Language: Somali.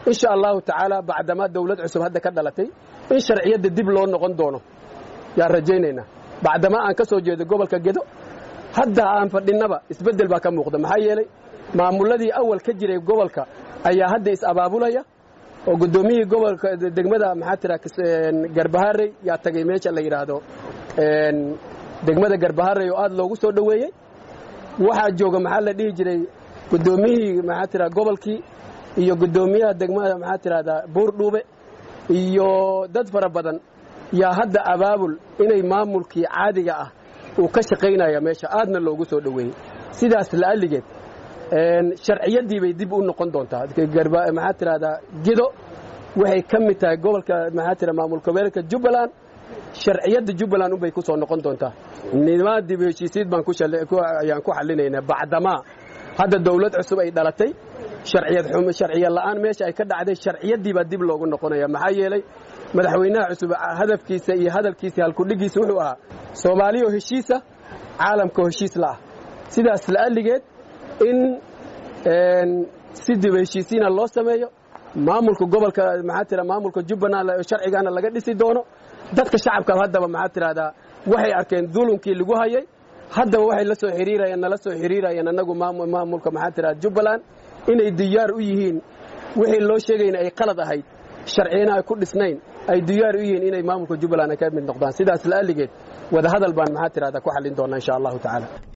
insha allahu tacaala bacdamaa dawlad cusub hadda ka dhalatay in sharciyadda dib loo noqon doono yaan rajaynaynaa bacdamaa aan ka soo jeedo gobolka gedo hadda aan fadhinnaba isbeddel baa ka muuqda maxaa yeelay maamulladii awal ka jiray gobolka ayaa hadda is-abaabulaya oo guddoomiyihii gobolka degmada maxaa tira garbaharey yaa tagay meesha la yidhaahdo degmada garbaharey oo aad loogu soo dhoweeyey waxaa jooga maxaa la dhihi jiray guddoomiyihii maxaa tira gobolkii iyo guddoomiyaha degmada maxaa tirahdaa buurdhuube iyo dad fara badan yaa hadda abaabul inay maamulkii caadiga ah uu ka shaqaynaya meesha aadna loogu soo dhoweeyey sidaas la'alligeed sharciyaddii bay dib u noqon doontaa maxaa tirahdaa gido waxay ka mid tahay gobolka maxaa tira maamul goboleedka jubbaland sharciyadda jubbaland unbay ku soo noqon doontaa nimaa dib heshiisiid baan ayaan ku xallinaynaa bacdamaa hadda dawlad cusub ay dhalatay sharciya la'aan meesha ay ka dhacday sharciyaddii baa dib loogu noqonaya maxaa yeelay madaxweynaha cusub hadafkiisa iyo hadalkiisa halkudhigiisa wuxuu ahaa soomaaliyoo heshiisa caalamkao heshiis la'ah sidaas la'alligeed in si dib heshiisiina loo sameeyo maamulka gobolka maxaa tira maamulka jubbaland sharcigaana laga dhisi doono dadka shacabka haddaba maxaa tirahdaa waxay arkeen dulumkii lagu hayay haddaba waxay la soo xiriirayeen nala soo xiriirayeen annagu maamulka maxaa tirahda jubbaland inay diyaar u yihiin wixii loo sheegayna ay qalad ahayd sharciyana ay ku dhisnayn ay diyaar u yihiin inay maamulka jubbaland ay ka mid noqdaan sidaas la'alligeed wadahadal baan maxaa tirahdaa ku xallin doonaa insha allahu tacaala